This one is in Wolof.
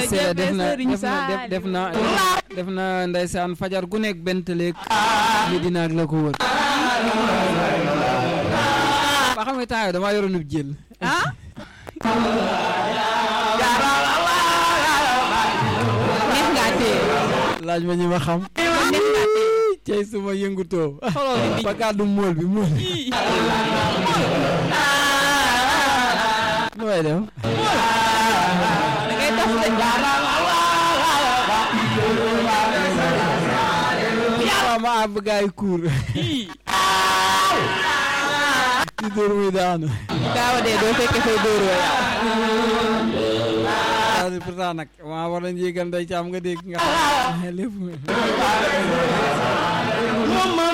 seede def na def na def na def na ndeysaan fajar gu nekk bent léeg li dina ak la ko wër ba xam nga temps damaa yoroon ub jël ah neex ngaa téye laaj ma ñi ma xam neex ngaa téye cey suma yëngutoo xoloo bi ba kàddu mool bi mool bi ii nu may def da ngay dox de waaw ma àbb gaay kuur ii ci dóor muy daanu daawa dee doo fekke fay dóoroo yow waaw pourtant nag maa war nañ yéegal ndey caam nga dégg nga xam lépp